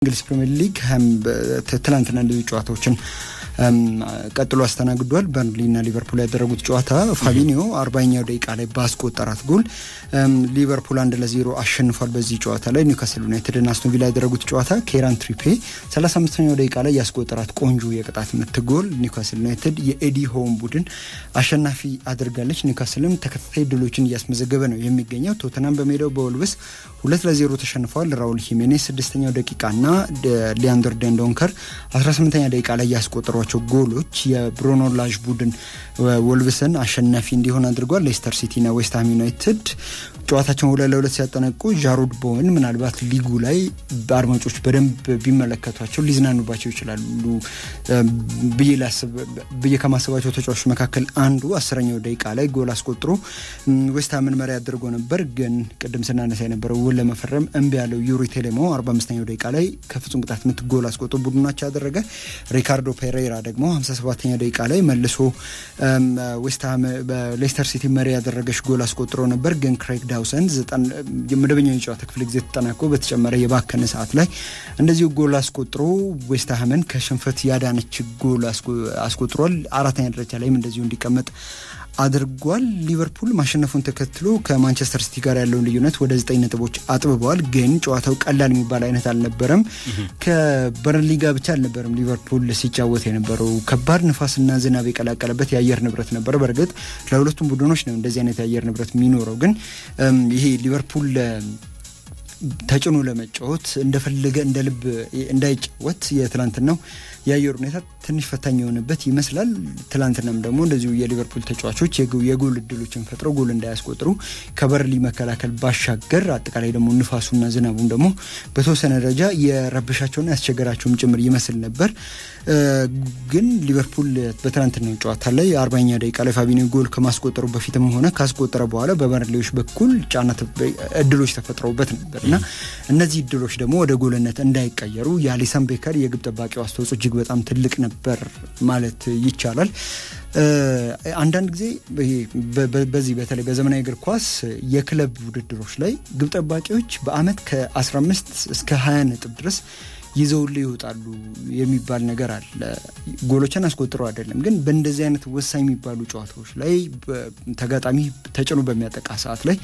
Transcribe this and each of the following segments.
እንግሊዝ ፕሪምየር ሊግ ትላንትና እንደዚህ ጨዋታዎችን ቀጥሎ አስተናግዷል። በርንሊና ሊቨርፑል ያደረጉት ጨዋታ ፋቢኒዮ አርባኛው ደቂቃ ላይ ባስቆጠራት ጎል ሊቨርፑል አንድ ለዜሮ አሸንፏል። በዚህ ጨዋታ ላይ ኒውካስል ዩናይትድና አስቶን ቪላ ያደረጉት ጨዋታ ኬራን ትሪፔ 35ኛው ደቂቃ ላይ ያስቆጠራት ቆንጆ የቅጣት ምት ጎል ኒውካስል ዩናይትድ የኤዲ ሆም ቡድን አሸናፊ አድርጋለች። ኒውካስልም ተከታታይ ድሎችን እያስመዘገበ ነው የሚገኘው። ቶተናም በሜዳው በወልቭስ ሁለት ለዜሮ ተሸንፈዋል። ራውል ሂሜኔስ ስድስተኛው ደቂቃና ሊያንደር ደንዶንከር 18ኛ ደቂቃ ላይ ያስቆጠሯቸው ጎሎች የብሩኖ ላዥ ቡድን ወልቭስን አሸናፊ እንዲሆን አድርጓል። ሌስተር ሲቲና ዌስትሃም ዩናይትድ ጨዋታቸውን ሁለት ለሁለት ሲያጠናቁ ጃሩድ ቦወን ምናልባት ሊጉ ላይ አድማጮች በደንብ ቢመለከቷቸው ሊዝናኑባቸው ይችላሉ ብዬ ከማሰባቸው ተጫዋቾች መካከል አንዱ አስረኛው ደቂቃ ላይ ጎል አስቆጥሮ ዌስትሃምን መሪ አድርጎ ነበር። ግን ቅድም ስናነሳ የነበረው ውል ለመፈረም እምቢ ያለው ዩሪ ቴሌሞ 45ኛው ደቂቃ ላይ ከፍጹም ቅጣት ምት ጎል አስቆጥሮ ቡድናቸው ያደረገ። ሪካርዶ ፔሬራ ደግሞ 57ኛው ደቂቃ ላይ መልሶ ዌስትሃም በሌስተር ሲቲ መሪ ያደረገች ጎል አስቆጥሮ ነበር ግን ክሬግ ዳውሰን የመደበኛው የጨዋታ ክፍለ ጊዜ ተጠናቆ በተጨመረ የባከነ ሰዓት ላይ እንደዚሁ ጎል አስቆጥሮ ዌስትሃምን ከሽንፈት ያዳነች ጎል አስቆጥሯል። አራተኛ ደረጃ ላይም እንደዚሁ እንዲቀመጥ አድርጓል። ሊቨርፑል ማሸነፉን ተከትሎ ከማንቸስተር ሲቲ ጋር ያለውን ልዩነት ወደ ዘጠኝ ነጥቦች አጥብበዋል። ግን ጨዋታው ቀላል የሚባል አይነት አልነበረም። ከበርንሊ ጋር ብቻ አልነበረም ሊቨርፑል ሲጫወት የነበረው ከባድ ንፋስና ዝናብ የቀላቀለበት የአየር ንብረት ነበረ። በእርግጥ ለሁለቱም ቡድኖች ነው እንደዚህ አይነት የአየር ንብረት የሚኖረው። ግን ይሄ ሊቨርፑል ተጭኖ ለመጫወት እንደፈለገ እንደ ልብ እንዳይጫወት የትላንትናው የአየር ሁኔታ ትንሽ ፈታኝ የሆነበት ይመስላል። ትላንትናም ደግሞ እንደዚሁ የሊቨርፑል ተጫዋቾች የጎል እድሎችን ፈጥረው ጎል እንዳያስቆጥሩ ከበርሊ መከላከል ባሻገር አጠቃላይ ደግሞ ንፋሱና ዝናቡን ደግሞ በተወሰነ ደረጃ የረብሻቸውና ያስቸገራቸውም ጭምር ይመስል ነበር። ግን ሊቨርፑል በትላንትናው ጨዋታ ላይ አርባኛ ደቂቃ ላይ ፋቢኒዮ ጎል ከማስቆጠሩ በፊትም ሆነ ካስቆጠረ በኋላ በበርሌዎች በኩል ጫና እድሎች ተፈጥረውበት ነበር እና እነዚህ እድሎች ደግሞ ወደ ጎልነት እንዳይቀየሩ የአሊሰን ቤከር የግብ ጠባቂው አስተዋጽኦ እጅግ በጣም ትልቅ ነበር ማለት ይቻላል። አንዳንድ ጊዜ በዚህ በተለይ በዘመናዊ እግር ኳስ የክለብ ውድድሮች ላይ ግብ ጠባቂዎች በአመት ከ15 እስከ 20 ነጥብ ድረስ ይዘውልህ ይወጣሉ የሚባል ነገር አለ። ጎሎችን አስቆጥረው አይደለም፣ ግን በእንደዚህ አይነት ወሳኝ የሚባሉ ጨዋታዎች ላይ ተጋጣሚ ተጭኖ በሚያጠቃ ሰዓት ላይ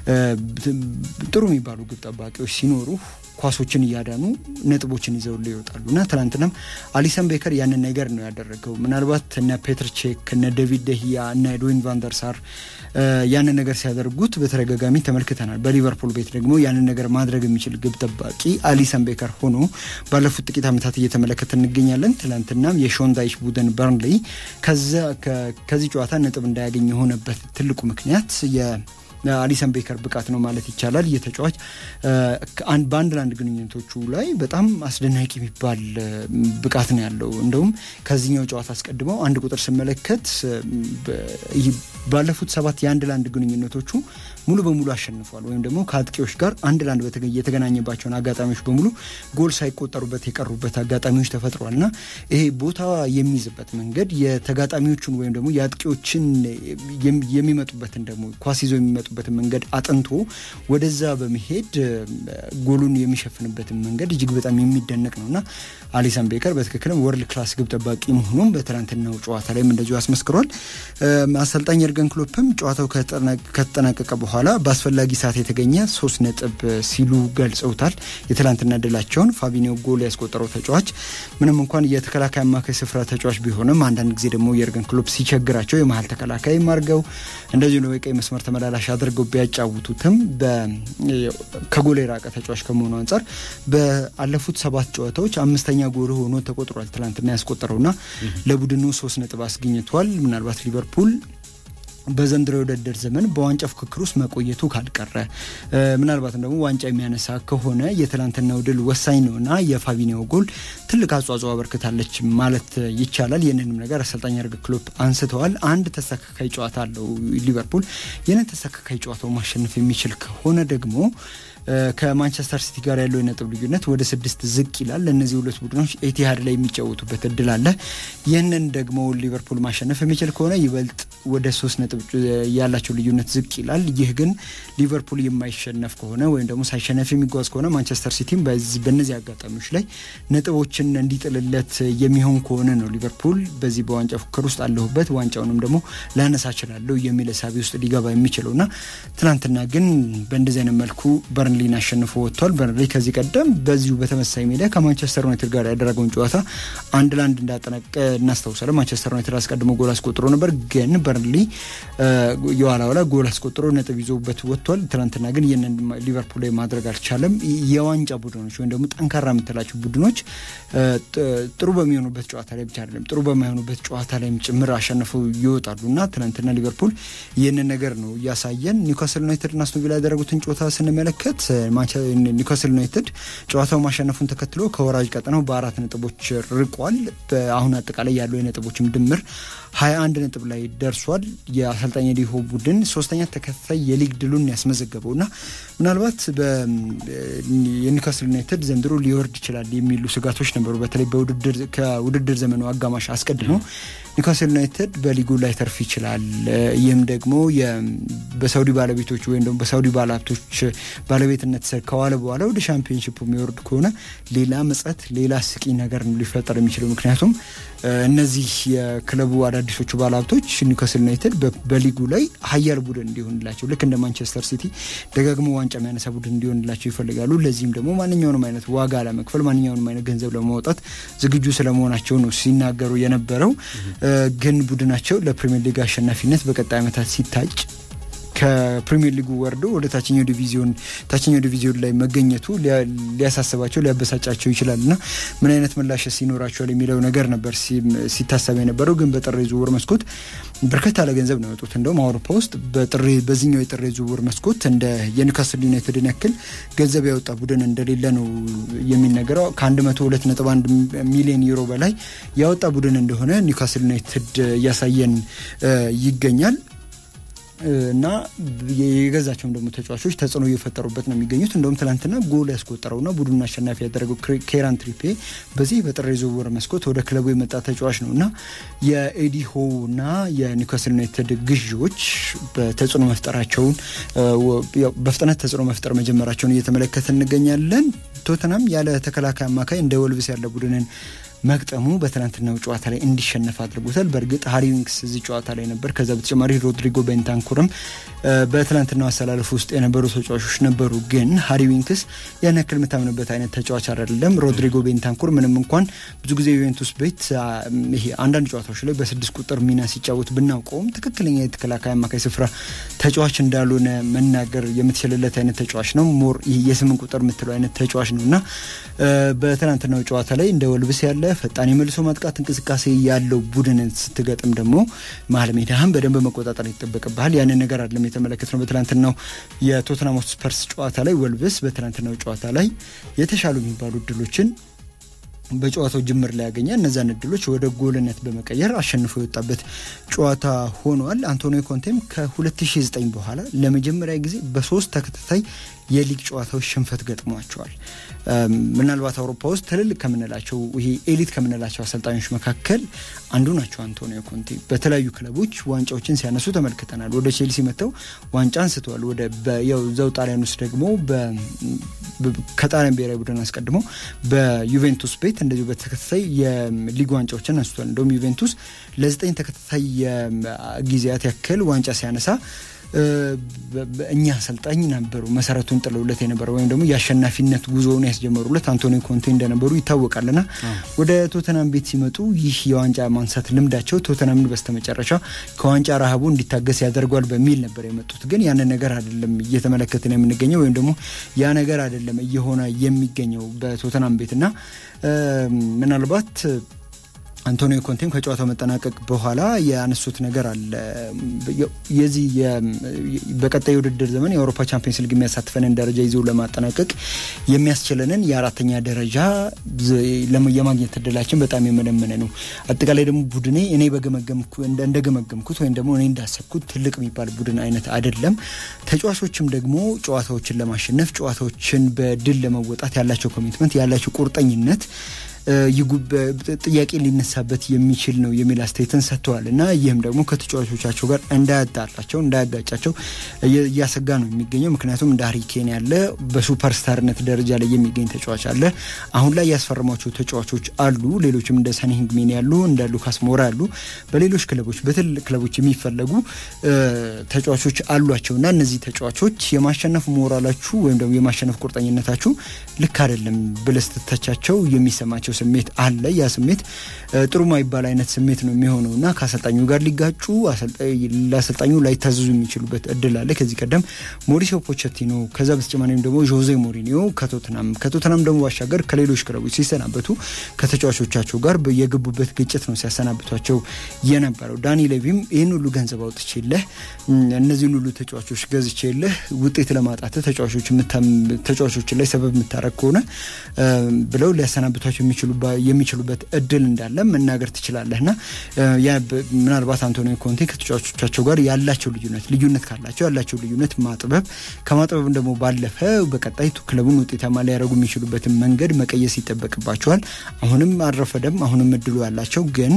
ጥሩ የሚባሉ ግብ ጠባቂዎች ሲኖሩ ኳሶችን እያዳኑ ነጥቦችን ይዘውልህ ይወጣሉ እና ትናንትናም አሊሰን ቤከር ያንን ነገር ነው ያደረገው። ምናልባት እነ ፔትር ቼክ እነ ዴቪድ ደህያ እነ ኤድዊን ቫንደርሳር ያንን ነገር ሲያደርጉት በተደጋጋሚ ተመልክተናል። በሊቨርፑል ቤት ደግሞ ያንን ነገር ማድረግ የሚችል ግብ ጠባቂ አሊሰን ቤከር ሆኖ ባለፉት ጥቂት ዓመታት እየተመለከተ እንገኛለን። ትናንትናም የሾንዳይሽ ቡድን በርንሌይ ከዚህ ጨዋታ ነጥብ እንዳያገኝ የሆነበት ትልቁ ምክንያት አሊሰን ቤከር ብቃት ነው ማለት ይቻላል። የተጫዋች በአንድ ለአንድ ግንኙነቶቹ ላይ በጣም አስደናቂ የሚባል ብቃት ነው ያለው። እንደውም ከዚህኛው ጨዋታ አስቀድመው አንድ ቁጥር ስመለከት ባለፉት ሰባት የአንድ ለአንድ ግንኙነቶቹ ሙሉ በሙሉ አሸንፏል። ወይም ደግሞ ከአጥቂዎች ጋር አንድ ለአንድ የተገናኘባቸውን አጋጣሚዎች በሙሉ ጎል ሳይቆጠሩበት የቀሩበት አጋጣሚዎች ተፈጥሯል እና ይሄ ቦታ የሚይዝበት መንገድ የተጋጣሚዎቹን ወይም ደግሞ የአጥቂዎችን የሚመጡበትን ደግሞ ኳስ ይዘው የሚመጡበትን መንገድ አጥንቶ ወደዛ በመሄድ ጎሉን የሚሸፍንበትን መንገድ እጅግ በጣም የሚደነቅ ነው እና አሊሰን ቤከር በትክክልም ወርልድ ክላስ ግብ ጠባቂ መሆኑም በትናንትናው ጨዋታ ላይም እንደዚሁ አስመስክሯል። አሰልጣኝ የርገን ክሎፕም ጨዋታው ከተጠናቀቀ በኋላ በአስፈላጊ ሰዓት የተገኘ ሶስት ነጥብ ሲሉ ገልጸውታል። የትላንትና ድላቸውን ፋቢኒዮ ጎል ያስቆጠረው ተጫዋች ምንም እንኳን የተከላካይ አማካይ ስፍራ ተጫዋች ቢሆንም አንዳንድ ጊዜ ደግሞ የርገን ክሎፕ ሲቸግራቸው የመሀል ተከላካይ አድርገው እንደዚሁ ነው የቀይ መስመር ተመላላሽ አድርገው ቢያጫውቱትም ከጎል የራቀ ተጫዋች ከመሆኑ አንጻር በአለፉት ሰባት ጨዋታዎች አምስተኛ ጎል ሆኖ ተቆጥሯል። ትላንትና ያስቆጠረውና ለቡድኑ ሶስት ነጥብ አስገኝቷል። ምናልባት ሊቨርፑል በዘንድሮ የውድድር ዘመን በዋንጫ ፍክክር ውስጥ መቆየቱ ካልቀረ ምናልባትም ደግሞ ዋንጫ የሚያነሳ ከሆነ የትላንትናው ድል ወሳኝ ነውና የፋቢኒዮ ጎል ትልቅ አስተዋጽኦ አበርክታለች ማለት ይቻላል። ይህንንም ነገር አሰልጣኝ የርገን ክሎፕ አንስተዋል። አንድ ተስተካካይ ጨዋታ አለው ሊቨርፑል። ይህንን ተስተካካይ ጨዋታው ማሸነፍ የሚችል ከሆነ ደግሞ ከማንቸስተር ሲቲ ጋር ያለው የነጥብ ልዩነት ወደ ስድስት ዝቅ ይላል። እነዚህ ሁለት ቡድኖች ኤቲሃድ ላይ የሚጫወቱበት እድል አለ። ይህንን ደግሞ ሊቨርፑል ማሸነፍ የሚችል ከሆነ ይበልጥ ወደ ሶስት ነጥብ ያላቸው ልዩነት ዝቅ ይላል። ይህ ግን ሊቨርፑል የማይሸነፍ ከሆነ ወይም ደግሞ ሳይሸነፍ የሚጓዝ ከሆነ ማንቸስተር ሲቲም በእነዚህ አጋጣሚዎች ላይ ነጥቦችን እንዲጥልለት የሚሆን ከሆነ ነው ሊቨርፑል በዚህ በዋንጫ ፉክክር ውስጥ አለሁበት ዋንጫውንም ደግሞ ላነሳ እችላለሁ የሚል እሳቤ ውስጥ ሊገባ የሚችለው እና ትናንትና ግን በእንደዚህ አይነት መልኩ በርንሊን አሸንፎ ወጥቷል። በርንሊ ከዚህ ቀደም በዚሁ በተመሳሳይ ሜዳ ከማንቸስተር ዩናይትድ ጋር ያደረገውን ጨዋታ አንድ ለአንድ እንዳጠናቀ እናስታውሳለን። ማንቸስተር ዩናይትድ አስቀድሞ ጎል አስቆጥሮ ነበር፣ ግን በርንሊ የኋላ ኋላ ጎል አስቆጥሮ ነጥብ ይዞበት ወጥቷል። ትናንትና ግን ይህንን ሊቨርፑል ላይ ማድረግ አልቻለም። የዋንጫ ቡድኖች ወይም ደግሞ ጠንካራ የምትላቸው ቡድኖች ጥሩ በሚሆኑበት ጨዋታ ላይ ብቻ አይደለም ጥሩ በማይሆኑበት ጨዋታ ላይም ጭምር አሸንፈው ይወጣሉ እና ትናንትና ሊቨርፑል ይህንን ነገር ነው እያሳየን። ኒውካስል ዩናይትድ እና አስቶን ቪላ ያደረጉትን ጨዋታ ስንመለከት ኒውካስል ዩናይትድ ጨዋታው ማሸነፉን ተከትሎ ከወራጅ ቀጠናው በአራት ነጥቦች ርቋል። አሁን አጠቃላይ ያለው የነጥቦችም ድምር ሀያ አንድ ነጥብ ላይ ደርሷል። የአሰልጣኝ ዲሆ ቡድን ሶስተኛ ተከታታይ የሊግ ድሉን ያስመዘገበው እና ምናልባት የኒውካስል ዩናይትድ ዘንድሮ ሊወርድ ይችላል የሚሉ ስጋቶች ነበሩ። በተለይ ከውድድር ዘመኑ አጋማሽ አስቀድሞ ኒውካስል ዩናይትድ በሊጉ ላይ ተርፍ ይችላል። ይህም ደግሞ በሳውዲ ባለቤቶች ወይም ደግሞ በሳውዲ ባለሀብቶች ባለቤትነት ስር ከዋለ በኋላ ወደ ሻምፒዮንሺፕ የሚወርድ ከሆነ ሌላ መጸት፣ ሌላ ስቂ ነገር ነው ሊፈጠር የሚችለው ምክንያቱም እነዚህ የክለቡ አዳዲሶቹ ባለሀብቶች ኒውካስል ዩናይትድ በሊጉ ላይ ሀያል ቡድን እንዲሆንላቸው ልክ እንደ ማንቸስተር ሲቲ ደጋግሞ ዋንጫ የሚያነሳ ቡድን እንዲሆንላቸው ይፈልጋሉ። ለዚህም ደግሞ ማንኛውንም አይነት ዋጋ ለመክፈል ማንኛውንም አይነት ገንዘብ ለማውጣት ዝግጁ ስለመሆናቸው ነው ሲናገሩ የነበረው። ግን ቡድናቸው ለፕሪሚየር ሊግ አሸናፊነት በቀጣይ ዓመታት ሲታጭ ከፕሪሚየር ሊጉ ወርዶ ወደ ታችኛው ዲቪዚዮን ታችኛው ዲቪዚዮን ላይ መገኘቱ ሊያሳስባቸው ሊያበሳጫቸው ይችላል እና ምን አይነት ምላሽ ሲኖራቸዋል የሚለው ነገር ነበር ሲታሰብ የነበረው። ግን በጥር ዝውውር መስኮት በርከት ያለ ገንዘብ ነው የወጡት። እንደውም አውሮፓ ውስጥ በዚህኛው የጥር ዝውውር መስኮት እንደ የኒውካስል ዩናይትድን ያክል ገንዘብ ያወጣ ቡድን እንደሌለ ነው የሚነገረው። ከ102.1 ሚሊዮን ዩሮ በላይ ያወጣ ቡድን እንደሆነ ኒውካስል ዩናይትድ እያሳየን ይገኛል። እና የገዛቸውም ደግሞ ተጫዋቾች ተጽዕኖ እየፈጠሩበት ነው የሚገኙት። እንደውም ትናንትና ጎል ያስቆጠረውና ቡድኑን አሸናፊ ያደረገው ኬራን ትሪፔ በዚህ በጥር ዝውውር መስኮት ወደ ክለቡ የመጣ ተጫዋች ነው እና የኤዲ ሆው እና የኒውካስል ዩናይትድ ግዢዎች በተጽዕኖ መፍጠራቸውን በፍጥነት ተጽዕኖ መፍጠር መጀመራቸውን እየተመለከት እንገኛለን። ቶተናም ያለ ተከላካይ አማካይ እንደ ወልቭስ ያለ ቡድንን መግጠሙ በትናንትናው ጨዋታ ላይ እንዲሸነፍ አድርጎታል። በእርግጥ ሃሪ ዊንክስ እዚህ ጨዋታ ላይ ነበር። ከዛ በተጨማሪ ሮድሪጎ ቤንታንኩርም በትናንትናው አሰላለፍ ውስጥ የነበሩ ተጫዋቾች ነበሩ። ግን ሃሪ ዊንክስ ያን ያክል የምታምንበት አይነት ተጫዋች አይደለም። ሮድሪጎ ቤንታንኩር ምንም እንኳን ብዙ ጊዜ ዩቬንቱስ ቤት ይሄ አንዳንድ ጨዋታዎች ላይ በስድስት ቁጥር ሚና ሲጫወት ብናውቀውም ትክክለኛ የተከላካይ አማካይ ስፍራ ተጫዋች እንዳልሆነ መናገር የምትችልለት አይነት ተጫዋች ነው። ሞር የስምንት ቁጥር የምትለው አይነት ተጫዋች ነው እና በትናንትናው ጨዋታ ላይ እንደ ወልብስ ያለ ፈጣን የመልሶ ማጥቃት እንቅስቃሴ ያለው ቡድንን ስትገጥም ደግሞ መሀል ሜዳህን በደንብ መቆጣጠር ይጠበቅብሃል። ያንን ነገር አይደለም የተመለከት ነው። በትናንትናው የቶተናም ስፐርስ ጨዋታ ላይ ወልቭስ በትናንትናው ጨዋታ ላይ የተሻሉ የሚባሉ እድሎችን በጨዋታው ጅምር ላይ ያገኘ እነዛን እድሎች ወደ ጎልነት በመቀየር አሸንፎ የወጣበት ጨዋታ ሆኗል። አንቶኒዮ ኮንቴም ከ2009 በኋላ ለመጀመሪያ ጊዜ በሶስት ተከታታይ የሊግ ጨዋታዎች ሽንፈት ገጥሟቸዋል። ምናልባት አውሮፓ ውስጥ ትልልቅ ከምንላቸው ይሄ ኤሊት ከምንላቸው አሰልጣኞች መካከል አንዱ ናቸው አንቶኒዮ ኮንቴ። በተለያዩ ክለቦች ዋንጫዎችን ሲያነሱ ተመልክተናል። ወደ ቼልሲ መጥተው ዋንጫ አንስተዋል። ወደ ዘው ጣሊያን ውስጥ ደግሞ ከጣሊያን ብሔራዊ ቡድን አስቀድሞ በዩቬንቱስ ቤት እንደዚሁ በተከታታይ የሊግ ዋንጫዎችን አንስቷል። እንደውም ዩቬንቱስ ለዘጠኝ ተከታታይ ጊዜያት ያክል ዋንጫ ሲያነሳ እኛ አሰልጣኝ ነበሩ መሰረቱን ጥለውለት የነበረው ወይም ደግሞ የአሸናፊነት ጉዞውን ያስጀመሩለት አንቶኒዮ ኮንቴ እንደነበሩ ይታወቃልና ወደ ቶተናም ቤት ሲመጡ ይህ የዋንጫ ማንሳት ልምዳቸው ቶተናምን በስተመጨረሻ ከዋንጫ ረሃቡ እንዲታገስ ያደርጓል በሚል ነበር የመጡት። ግን ያንን ነገር አይደለም እየተመለከትን የምንገኘው ወይም ደግሞ ያ ነገር አይደለም እየሆነ የሚገኘው በቶተናም ቤትና ምናልባት አንቶኒዮ ኮንቴም ከጨዋታው መጠናቀቅ በኋላ ያነሱት ነገር አለ። የዚህ በቀጣይ የውድድር ዘመን የአውሮፓ ቻምፒየንስ ሊግ የሚያሳትፈንን ደረጃ ይዞ ለማጠናቀቅ የሚያስችለንን የአራተኛ ደረጃ የማግኘት እድላችን በጣም የመነመነ ነው። አጠቃላይ ደግሞ ቡድኔ እኔ እንደገመገምኩት ወይም ደግሞ እኔ እንዳሰብኩት ትልቅ የሚባል ቡድን አይነት አይደለም። ተጫዋቾችም ደግሞ ጨዋታዎችን ለማሸነፍ ጨዋታዎችን በድል ለመወጣት ያላቸው ኮሚትመንት ያላቸው ቁርጠኝነት ጥያቄ ሊነሳበት የሚችል ነው የሚል አስተያየትን ሰጥተዋል እና ይህም ደግሞ ከተጫዋቾቻቸው ጋር እንዳያጣላቸው እንዳያጋጫቸው እያሰጋ ነው የሚገኘው። ምክንያቱም እንደ ሃሪኬን ያለ በሱፐርስታርነት ደረጃ ላይ የሚገኝ ተጫዋች አለ። አሁን ላይ ያስፈረሟቸው ተጫዋቾች አሉ። ሌሎችም እንደ ሰኒ ሂንግሚን ያሉ እንደ ሉካስ ሞራ ያሉ በሌሎች ክለቦች በትልቅ ክለቦች የሚፈለጉ ተጫዋቾች አሏቸው እና እነዚህ ተጫዋቾች የማሸነፍ ሞራላችሁ ወይም ደግሞ የማሸነፍ ቁርጠኝነታችሁ ልክ አይደለም ብለህ ስትተቻቸው የሚሰማቸው ስሜት አለ። ያ ስሜት ጥሩ ማይባል አይነት ስሜት ነው የሚሆነው እና ከአሰልጣኙ ጋር ሊጋጩ ለአሰልጣኙ ላይታዘዙ የሚችሉበት እድል አለ። ከዚህ ቀደም ሞሪሲዮ ፖቸቲኖ፣ ከዛ በተጨማሪም ደግሞ ዦዜ ሞሪኒዮ ከቶትናም ከቶትናም ደግሞ ባሻገር ከሌሎች ክለቦች ሲሰናበቱ ከተጫዋቾቻቸው ጋር የገቡበት ግጭት ነው ሲያሰናብቷቸው የነበረው። ዳኒ ሌቪም ይህን ሁሉ ገንዘብ አውጥቼልህ እነዚህን ሁሉ ተጫዋቾች ገዝቼልህ ውጤት ለማጣት ተጫዋቾችን ላይ ሰበብ የምታረግ ከሆነ ብለው ሊያሰናብቷቸው የሚችሉበት እድል እንዳለ መናገር ትችላለህ እና ምናልባት አንቶኒዮ ኮንቴ ከተጫዋቾቻቸው ጋር ያላቸው ልዩነት ልዩነት ካላቸው ያላቸው ልዩነት ማጥበብ ከማጥበብም ደግሞ ባለፈ በቀጣይ ክለቡን ውጤታማ ሊያደርጉ የሚችሉበትን መንገድ መቀየስ ይጠበቅባቸዋል። አሁንም አልረፈደም። አሁንም እድሉ ያላቸው ግን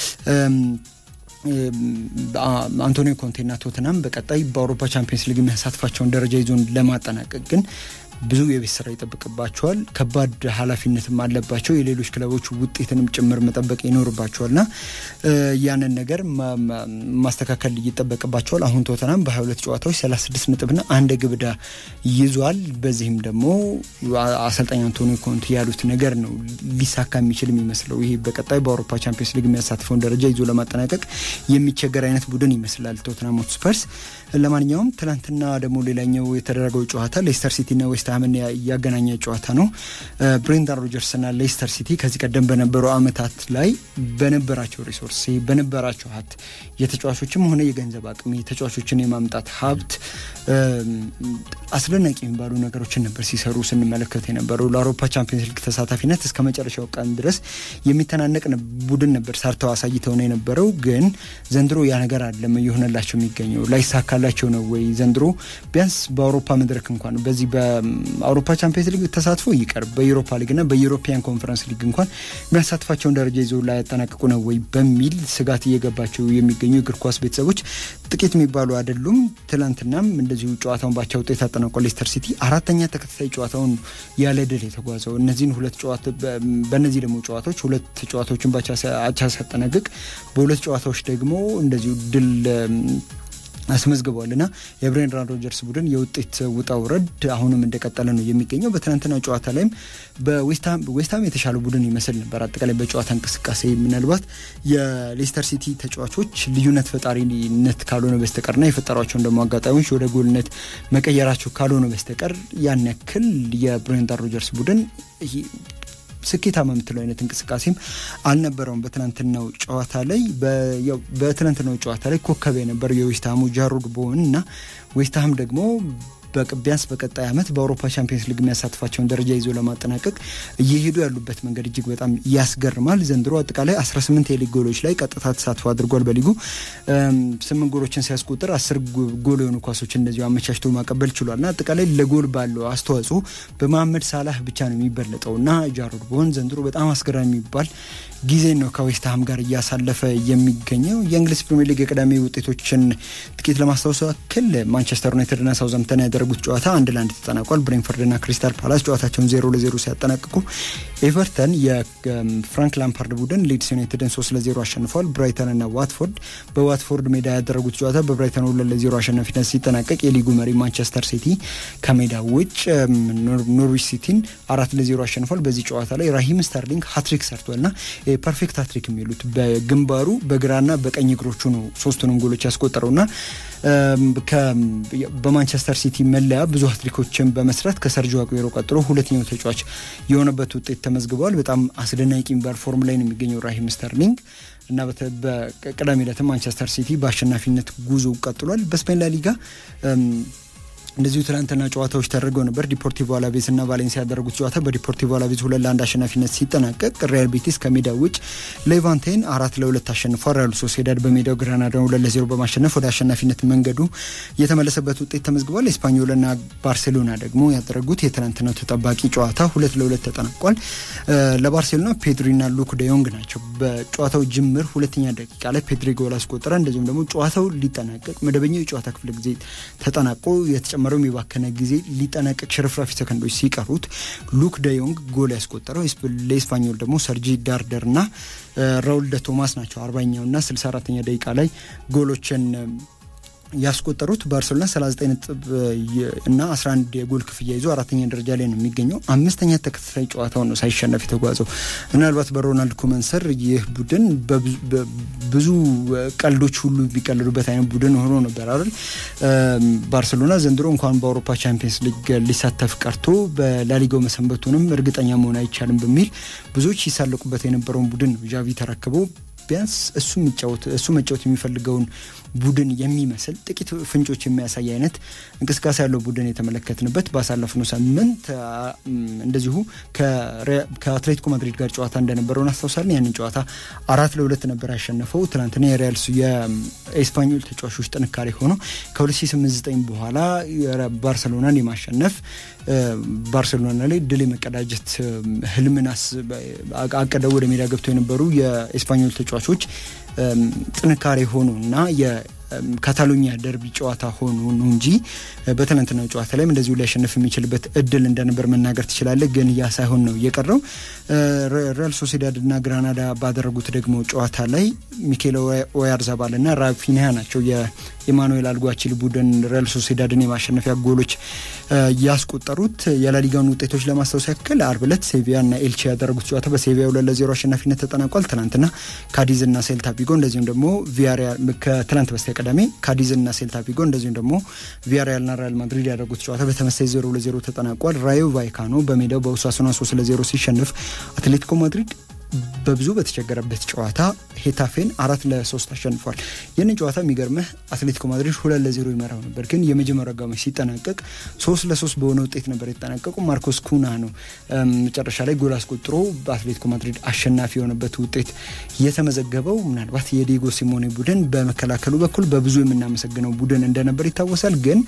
አንቶኒዮ ኮንቴና ቶትናም በቀጣይ በአውሮፓ ቻምፒየንስ ሊግ የሚያሳትፋቸውን ደረጃ ይዞን ለማጠናቀቅ ግን ብዙ የቤት ስራ ይጠብቅባቸዋል። ከባድ ኃላፊነትም አለባቸው። የሌሎች ክለቦች ውጤትንም ጭምር መጠበቅ ይኖርባቸዋልና ያንን ነገር ማስተካከል ይጠበቅባቸዋል። አሁን ቶተናም በ22 ጨዋታዎች 36 ነጥብና አንድ ግብ ዕዳ ይዟል። በዚህም ደግሞ አሰልጣኝ አንቶኒ ኮንቴ ያሉት ነገር ነው ሊሳካ የሚችል የሚመስለው። ይሄ በቀጣይ በአውሮፓ ቻምፒየንስ ሊግ የሚያሳትፈውን ደረጃ ይዞ ለማጠናቀቅ የሚቸገር አይነት ቡድን ይመስላል ቶተናም ሆትስፐርስ። ለማንኛውም ትናንትና ደግሞ ሌላኛው የተደረገው ጨዋታ ሌስተር ሲቲና ዌስትሃምን ያገናኘ ጨዋታ ነው። ብሬንዳን ሮጀርስና ሌስተር ሲቲ ከዚህ ቀደም በነበሩ ዓመታት ላይ በነበራቸው ሪሶርስ በነበራቸው ሀብት የተጫዋቾችም ሆነ የገንዘብ አቅም የተጫዋቾችን የማምጣት ሀብት አስደናቂ የሚባሉ ነገሮችን ነበር ሲሰሩ ስንመለከት የነበረው ለአውሮፓ ቻምፒየንስ ሊግ ተሳታፊነት እስከ መጨረሻው ቀን ድረስ የሚተናነቅ ቡድን ነበር ሰርተው አሳይተው ነው የነበረው። ግን ዘንድሮ ያ ነገር አለም እየሆነላቸው የሚገኘው ላይሳካላቸው ነው ወይ? ዘንድሮ ቢያንስ በአውሮፓ መድረክ እንኳን በዚህ በአውሮፓ ቻምፒየንስ ሊግ ተሳትፎ ይቀር በዩሮፓ ሊግና በዩሮፒያን ኮንፈረንስ ሊግ እንኳን የሚያሳትፋቸውን ደረጃ ይዘው ላያጠናቅቁ ነው ወይ በሚል ስጋት እየገባቸው የሚገኙ እግር ኳስ ቤተሰቦች ጥቂት የሚባሉ አይደሉም። ትላንትናም እንደዚሁ ጨዋታውን ባቻ ውጤት አጠናቋል። ሌስተር ሲቲ አራተኛ ተከታታይ ጨዋታውን ያለ ድል የተጓዘው እነዚህን ሁለት ጨዋታ በእነዚህ ደግሞ ጨዋታዎች ሁለት ጨዋታዎችን ባቻ አቻ ሲያጠናቅቅ በሁለት ጨዋታዎች ደግሞ እንደዚሁ ድል አስመዝግቧል እና የብሬንዳን ሮጀርስ ቡድን የውጤት ውጣ ውረድ አሁንም እንደቀጠለ ነው የሚገኘው። በትናንትና ጨዋታ ላይም በዌስትሃም የተሻለ ቡድን ይመስል ነበር። አጠቃላይ በጨዋታ እንቅስቃሴ ምናልባት የሌስተር ሲቲ ተጫዋቾች ልዩነት ፈጣሪነት ካልሆነ በስተቀርና የፈጠሯቸውን ደግሞ አጋጣሚዎች ወደ ጎልነት መቀየራቸው ካልሆነ በስተቀር ያን ያክል የብሬንዳን ሮጀርስ ቡድን ስኬታማ የምትለው አይነት እንቅስቃሴም አልነበረውም። በትናንትናው ጨዋታ ላይ በትናንትናው ጨዋታ ላይ ኮከብ የነበረው የዌስትሃሙ ጃሮድ ቦወን እና ዌስትሃም ደግሞ ቢያንስ በቀጣይ ዓመት በአውሮፓ ቻምፒየንስ ሊግ የሚያሳትፋቸውን ደረጃ ይዞ ለማጠናቀቅ እየሄዱ ያሉበት መንገድ እጅግ በጣም ያስገርማል። ዘንድሮ አጠቃላይ 18 የሊግ ጎሎች ላይ ቀጥታ ተሳትፎ አድርጓል። በሊጉ ስምንት ጎሎችን ሲያስቆጥር አስር ጎል የሆኑ ኳሶችን እንደዚሁ አመቻችቶ ማቀበል ችሏል እና አጠቃላይ ለጎል ባለው አስተዋጽኦ በመሐመድ ሳላህ ብቻ ነው የሚበለጠው እና ጃሮድ ቦወን ዘንድሮ በጣም አስገራሚ የሚባል ጊዜ ነው ከዌስትሃም ጋር እያሳለፈ የሚገኘው። የእንግሊዝ ፕሪሚየር ሊግ የቅዳሜ ውጤቶችን ጥቂት ለማስታወስ ያክል ማንቸስተር ዩናይትድና ሳውዛምፕተን ያደረጉት ጨዋታ አንድ ለአንድ ተጠናቋል። ብሬንፈርድና ክሪስታል ፓላስ ጨዋታቸውን ዜሮ ለዜሮ ሲያጠናቅቁ ኤቨርተን የፍራንክ ላምፓርድ ቡድን ሊድስ ዩናይትድን ሶስት ለዜሮ አሸንፏል። ብራይተንና ዋትፎርድ በዋትፎርድ ሜዳ ያደረጉት ጨዋታ በብራይተን ሁለት ለዜሮ አሸናፊነት ሲጠናቀቅ የሊጉ መሪ ማንቸስተር ሲቲ ከሜዳ ውጭ ኖርዊች ሲቲን አራት ለዜሮ አሸንፏል። በዚህ ጨዋታ ላይ ራሂም ስተርሊንግ ሀትሪክ ሰርቷልና ፐርፌክት ሃትሪክ የሚሉት በግንባሩ በግራና በቀኝ እግሮቹ ነው ሶስቱንም ጎሎች ያስቆጠረውና በማንቸስተር ሲቲ መለያ ብዙ ሃትሪኮችን በመስራት ከሰርጂዮ አጉዌሮ ቀጥሎ ሁለተኛው ተጫዋች የሆነበት ውጤት ተመዝግበዋል። በጣም አስደናቂ የሚባል ፎርም ላይ ነው የሚገኘው ራሂም ስተርሊንግ እና በቅዳሜ ዕለትም ማንቸስተር ሲቲ በአሸናፊነት ጉዞ ቀጥሏል። በስፔን ላሊጋ እንደዚሁ ትናንትና ጨዋታዎች ተደርገው ነበር። ዲፖርቲቮ አላቬዝ እና ቫሌንሲያ ያደረጉት ጨዋታ በዲፖርቲቮ አላቬዝ ሁለት ለአንድ አሸናፊነት ሲጠናቀቅ ሪያል ቤቲስ ከሜዳ ውጭ ሌቫንቴን አራት ለሁለት አሸንፏል። ሪያል ሶሴዳድ በሜዳው ግራናዳን ሁለት ለዜሮ በማሸነፍ ወደ አሸናፊነት መንገዱ የተመለሰበት ውጤት ተመዝግቧል። ኤስፓኞልና ባርሴሎና ደግሞ ያደረጉት የትናንትናው ተጠባቂ ጨዋታ ሁለት ለሁለት ተጠናቋል። ለባርሴሎና ፔድሪና ሉክ ደዮንግ ናቸው። በጨዋታው ጅምር ሁለተኛ ደቂቃ ላይ ፔድሪ ጎል አስቆጠረ። እንደዚሁም ደግሞ ጨዋታው ሊጠናቀቅ መደበኛው የጨዋታ ክፍለ ጊዜ ተጠናቆ የተጨመረው የባከነ ጊዜ ሊጠናቀቅ ሽርፍራፊ ሰከንዶች ሲቀሩት ሉክ ደዮንግ ጎል ያስቆጠረው ለኤስፓኞል ደግሞ ሰርጂ ዳርደር እና ራውል ደ ቶማስ ናቸው። አርባኛው እና ስልሳ አራተኛ ደቂቃ ላይ ጎሎችን ያስቆጠሩት ባርሴሎና 39 ነጥብ እና 11 የጎል ክፍያ ይዞ አራተኛ ደረጃ ላይ ነው የሚገኘው። አምስተኛ ተከታታይ ጨዋታውን ነው ሳይሸነፍ የተጓዘው። ምናልባት በሮናልድ ኮመን ስር ይህ ቡድን ብዙ ቀልዶች ሁሉ የሚቀልዱበት አይነት ቡድን ሆኖ ነበር አይደል? ባርሴሎና ዘንድሮ እንኳን በአውሮፓ ቻምፒየንስ ሊግ ሊሳተፍ ቀርቶ በላሊጋው መሰንበቱንም እርግጠኛ መሆን አይቻልም በሚል ብዙዎች ሲሳለቁበት የነበረውን ቡድን ነው ዣቪ ተረክበው ቢያንስ እሱ የሚጫወት እሱ መጫወት የሚፈልገውን ቡድን የሚመስል ጥቂት ፍንጮች የሚያሳይ አይነት እንቅስቃሴ ያለው ቡድን የተመለከትንበት ባሳለፍነው ሳምንት እንደዚሁ ከአትሌቲኮ ማድሪድ ጋር ጨዋታ እንደነበረው እናስታውሳለን። ያንን ጨዋታ አራት ለሁለት ነበር ያሸነፈው። ትናንትና የሪያል የኤስፓኞል ተጫዋቾች ጥንካሬ ሆኖ ከ2008 በኋላ ባርሰሎናን የማሸነፍ ባርሴሎና ላይ ድል የመቀዳጀት ህልምን አቅደው ወደ ሜዳ ገብተው የነበሩ የኤስፓኞል ተጫዋቾች ጥንካሬ ሆኖ እና ካታሎኒያ ደርቢ ጨዋታ ሆኖ ነው እንጂ በትናንትናው ጨዋታ ላይም እንደዚሁ ሊያሸንፍ የሚችልበት እድል እንደነበር መናገር ትችላለህ። ግን ያ ሳይሆን ነው የቀረው። ሪያል ሶሴዳድ እና ግራናዳ ባደረጉት ደግሞ ጨዋታ ላይ ሚኬል ኦያርዛባል እና ራፊኒያ ናቸው የኢማኑኤል አልጓችል ቡድን ሪያል ሶሴዳድን የማሸነፊያ ጎሎች ያስቆጠሩት። የላሊጋውን ውጤቶች ለማስታወስ ያክል አርብ ዕለት ሴቪያ እና ኤልቼ ያደረጉት ጨዋታ በሴቪያ ሁለት ለዜሮ አሸናፊነት ተጠናቋል። ትናንትና ካዲዝ እና ሴልታ ቪጎ እንደዚሁም ደግሞ ቪያሪያል ከትናንት በስቲያ ቅዳሜ ካዲዝ እና ሴልታ ቪጎ እንደዚሁም ደግሞ ቪያሪያል ና ሪያል ማድሪድ ያደረጉት ጨዋታ በተመሳይ ዜሮ ለዜሮ ተጠናቋል። ራዮ ቫይካኖ በሜዳው በኡሳሱና ሶስት ለዜሮ ሲሸንፍ አትሌቲኮ ማድሪድ በብዙ በተቸገረበት ጨዋታ ሄታፌን አራት ለሶስት አሸንፏል። ይህንን ጨዋታ የሚገርምህ አትሌቲኮ ማድሪድ ሁለት ለዜሮ ይመራው ነበር፣ ግን የመጀመሪያው አጋማሽ ሲጠናቀቅ ሶስት ለሶስት በሆነ ውጤት ነበር የተጠናቀቁ። ማርኮስ ኩና ነው መጨረሻ ላይ ጎል አስቆጥሮ በአትሌቲኮ ማድሪድ አሸናፊ የሆነበት ውጤት የተመዘገበው። ምናልባት የዲጎ ሲሞኔ ቡድን በመከላከሉ በኩል በብዙ የምናመሰግነው ቡድን እንደነበር ይታወሳል ግን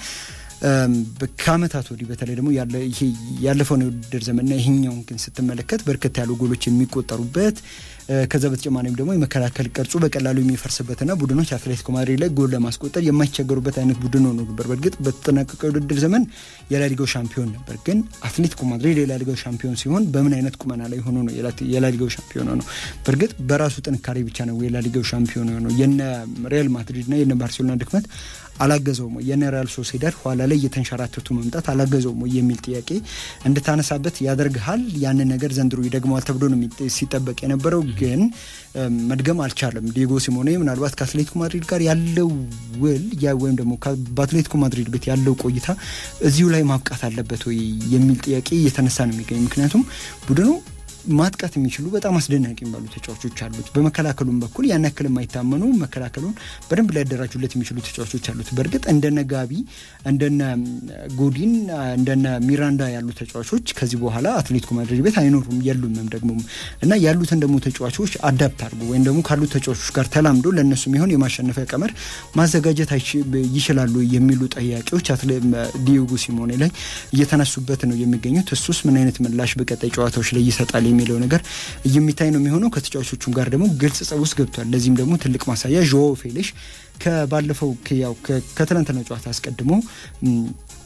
ከአመታት ወዲህ በተለይ ደግሞ ያለፈውን የውድድር ዘመንና ይሄኛውን ግን ስትመለከት በርከት ያሉ ጎሎች የሚቆጠሩበት ከዛ በተጨማሪም ደግሞ የመከላከል ቅርጹ በቀላሉ የሚፈርስበትና ቡድኖች አትሌቲኮ ማድሪድ ላይ ጎል ለማስቆጠር የማይቸገሩበት አይነት ቡድን ሆኖ ነበር። በእርግጥ በተጠናቀቀው የውድድር ዘመን የላሊጋው ሻምፒዮን ነበር። ግን አትሌቲኮ ማድሪድ የላሊጋው ሻምፒዮን ሲሆን በምን አይነት ቁመና ላይ ሆኖ ነው የላሊጋው ሻምፒዮን ሆነው? በእርግጥ በራሱ ጥንካሬ ብቻ ነው የላሊጋው ሻምፒዮን ሆነው። የነ ሪያል ማድሪድና የነ ባርሴሎና ድክመት አላገዘውም ወይ? የነ ሪያል ሶሴዳድ ኋላ ላይ እየተንሸራተቱ መምጣት አላገዘውም ወይ የሚል ጥያቄ እንድታነሳበት ያደርግሃል። ያንን ነገር ዘንድሮ ይደግመዋል ተብሎ ነው ሲጠበቅ የነበረው ግን መድገም አልቻለም። ዲጎ ሲሞኔ ምናልባት ከአትሌቲኮ ማድሪድ ጋር ያለው ውል ወይም ደግሞ በአትሌቲኮ ማድሪድ ቤት ያለው ቆይታ እዚሁ ላይ ማብቃት አለበት ወይ የሚል ጥያቄ እየተነሳ ነው የሚገኝ ምክንያቱም ቡድኑ ማጥቃት የሚችሉ በጣም አስደናቂ የሚባሉ ተጫዋቾች አሉት። በመከላከሉም በኩል ያን ያክል የማይታመኑ መከላከሉን በደንብ ሊያደራጁለት የሚችሉ ተጫዋቾች አሉት። በእርግጥ እንደነ ጋቢ፣ እንደነ ጎዲን፣ እንደነ ሚራንዳ ያሉ ተጫዋቾች ከዚህ በኋላ አትሌቲኮ ማድሪድ ቤት አይኖሩም የሉምም ደግሞ እና ያሉትን ደግሞ ተጫዋቾች አዳፕት አድርጎ ወይም ደግሞ ካሉት ተጫዋቾች ጋር ተላምዶ ለእነሱ የሚሆን የማሸነፊያ ቀመር ማዘጋጀት ይችላሉ የሚሉ ጥያቄዎች ዲዮጎ ሲሞኔ ላይ እየተነሱበት ነው የሚገኙት። እሱስ ምን አይነት ምላሽ በቀጣይ ጨዋታዎች ላይ ይሰጣል የሚለው ነገር የሚታይ ነው የሚሆነው። ከተጫዋቾቹም ጋር ደግሞ ግልጽ ጸብ ውስጥ ገብቷል። ለዚህም ደግሞ ትልቅ ማሳያ ዦ ፌሌሽ ከባለፈው ያው ከትናንትናው ጨዋታ አስቀድሞ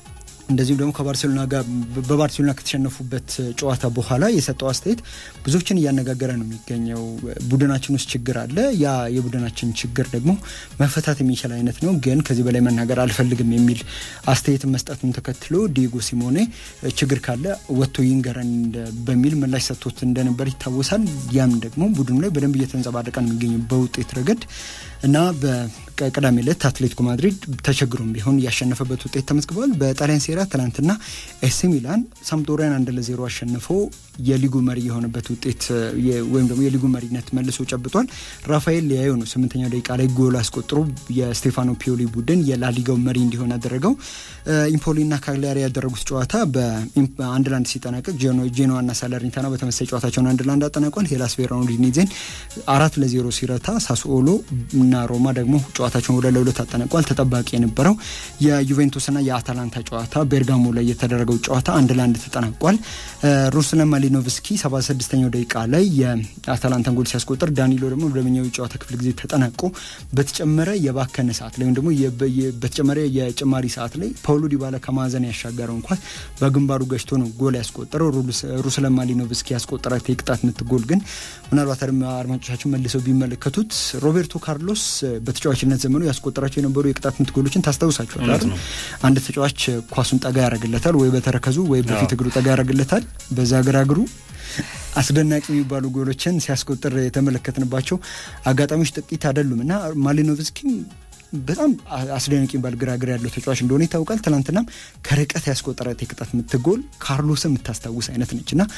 እንደዚሁም ደግሞ ከባርሴሎና ጋር በባርሴሎና ከተሸነፉበት ጨዋታ በኋላ የሰጠው አስተያየት ብዙዎችን እያነጋገረ ነው የሚገኘው። ቡድናችን ውስጥ ችግር አለ፣ ያ የቡድናችን ችግር ደግሞ መፈታት የሚችል አይነት ነው፣ ግን ከዚህ በላይ መናገር አልፈልግም የሚል አስተያየትን መስጠቱን ተከትሎ ዲየጎ ሲሞኔ ችግር ካለ ወጥቶ ይንገረን በሚል ምላሽ ሰጥቶት እንደነበር ይታወሳል። ያም ደግሞ ቡድኑ ላይ በደንብ እየተንጸባረቀ ነው የሚገኘው በውጤት ረገድ እና በቅዳሜ ዕለት አትሌቲኮ ማድሪድ ተቸግሮም ቢሆን ያሸነፈበት ውጤት ተመዝግቧል። በጣሊያን ሴራ ትናንትና ኤሲ ሚላን ሳምፕዶሪያን አንድ ለዜሮ አሸንፎ የሊጉ መሪ የሆነበት ውጤት ወይም ደግሞ የሊጉ መሪነት መልሶ ጨብጧል። ራፋኤል ሊያዮ ነው ስምንተኛው ደቂቃ ላይ ጎል አስቆጥሮ የስቴፋኖ ፒዮሊ ቡድን የላሊጋው መሪ እንዲሆን ያደረገው። ኢምፖሊና ካግሊያሪ ያደረጉት ጨዋታ በአንድ ለአንድ ሲጠናቀቅ ጄኖዋና ሳለርኒታና በተመሳሳይ ጨዋታቸውን አንድ ለአንድ አጠናቋል። ሄላስ ቬሮናዲኔዜን አራት ለዜሮ ሲረታ ሳስኦሎ እና ሮማ ደግሞ ጨዋታቸውን ሁለት ለሁለት አጠናቋል። ተጠባቂ የነበረው የዩቬንቱስና የአታላንታ ጨዋታ ቤርጋሞ ላይ የተደረገው ጨዋታ አንድ ለአንድ ተጠናቋል። ሩስለን ማሊኖቭስኪ 76ኛው ደቂቃ ላይ የአታላንታን ጎል ሲያስቆጥር ዳኒሎ ደግሞ መደበኛው የጨዋታ ክፍል ጊዜ ተጠናቆ በተጨመረ የባከነ ሰዓት ላይ ወይም ደግሞ በተጨመረ የጭማሪ ሰዓት ላይ ፓውሎ ዲባላ ከማዕዘን ያሻገረው እንኳን በግንባሩ ገጭቶ ነው ጎል ያስቆጠረው። ሩስለን ማሊኖቭስኪ ያስቆጠራት የቅጣት ምት ጎል ግን ምናልባት አድማጮቻችን መልሰው ቢመለከቱት ሮቤርቶ ካርሎስ በተጫዋችነት ዘመኑ ያስቆጠራቸው የነበሩ የቅጣት ምት ጎሎችን ታስታውሳቸዋል አይደል? አንድ ተጫዋች ኳሱን ጠጋ ያደርግለታል፣ ወይ በተረከዙ ወይ በፊት እግሩ ጠጋ ያደርግለታል። በዛ ግራ እግሩ አስደናቂ የሚባሉ ጎሎችን ሲያስቆጥር የተመለከትንባቸው አጋጣሚዎች ጥቂት አይደሉም እና ማሊኖቭስኪም በጣም አስደናቂ የሚባል ግራግር ያለው ተጫዋች እንደሆነ ይታወቃል። ትናንትናም ከርቀት ያስቆጠራት የቅጣት ምት ጎል ካርሎስን የምታስታውስ አይነት ነች እና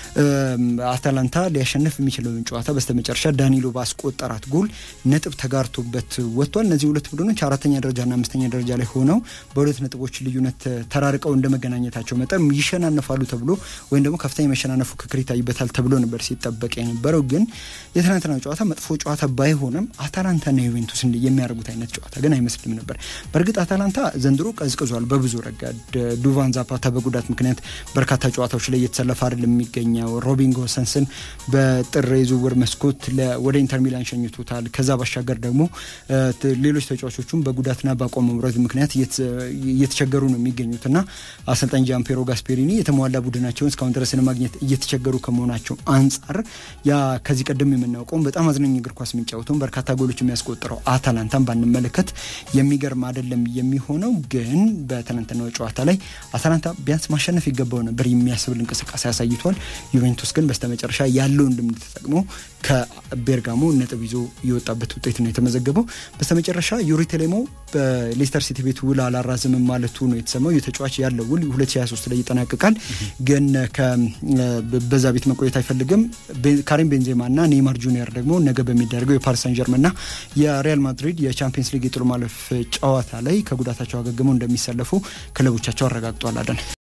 አታላንታ ሊያሸንፍ የሚችለውን ጨዋታ በስተመጨረሻ ዳኒሎ ባስቆጠራት ጎል ነጥብ ተጋርቶበት ወጥቷል። እነዚህ ሁለት ቡድኖች አራተኛ ደረጃና አምስተኛ ደረጃ ላይ ሆነው በሁለት ነጥቦች ልዩነት ተራርቀው እንደ መገናኘታቸው መጠን ይሸናነፋሉ ተብሎ ወይም ደግሞ ከፍተኛ መሸናነፍ ፉክክር ይታይበታል ተብሎ ነበር ሲጠበቅ የነበረው። ግን የትናንትና ጨዋታ መጥፎ ጨዋታ ባይሆንም አታላንታና ዩቬንቱስ የሚያደርጉት አይነት ጨዋታ ግን አይመስልም ነበር። በእርግጥ አታላንታ ዘንድሮ ቀዝቅዟል በብዙ ረገድ። ዱቫን ዛፓታ በጉዳት ምክንያት በርካታ ጨዋታዎች ላይ እየተሰለፈ አይደለም የሚገኘው። ሮቢን ጎሰንስን በጥር የዝውውር መስኮት ወደ ኢንተር ሚላን ሸኝቶታል። ከዛ ባሻገር ደግሞ ሌሎች ተጫዋቾቹም በጉዳትና በአቋም መውረድ ምክንያት እየተቸገሩ ነው የሚገኙት እና አሰልጣኝ ጃምፔሮ ጋስፔሪኒ የተሟላ ቡድናቸውን እስካሁን ድረስ ለማግኘት እየተቸገሩ ከመሆናቸው አንጻር ያ ከዚህ ቀደም የምናውቀውን በጣም አዝናኝ እግር ኳስ የሚጫወተውን በርካታ ጎሎች የሚያስቆጥረው አታላንታን ባንመለከት የሚገርም አይደለም የሚሆነው። ግን በትናንትናው ጨዋታ ላይ አታላንታ ቢያንስ ማሸነፍ ይገባው ነበር የሚያስብል እንቅስቃሴ አሳይቷል። ዩቬንቱስ ግን በስተመጨረሻ ያለውን ልምድ ተጠቅሞ ከቤርጋሞ ነጥብ ይዞ የወጣበት ውጤት ነው የተመዘገበው። በስተመጨረሻ ዩሪ ቴሌሞ በሌስተር ሲቲ ቤት ውል አላራዝምም ማለቱ ነው የተሰማው። የተጫዋች ያለው ውል 2023 ላይ ይጠናቀቃል። ግን በዛ ቤት መቆየት አይፈልግም። ካሪም ቤንዜማ እና ኔይማር ጁኒየር ደግሞ ነገ በሚደረገው የፓሪስ ሳን ጀርመን እና የሪያል ማድሪድ የቻምፒየንስ ሊግ የጥሎ ማለፍ ጨዋታ ላይ ከጉዳታቸው አገግመው እንደሚሰለፉ ክለቦቻቸው አረጋግጧል። አደን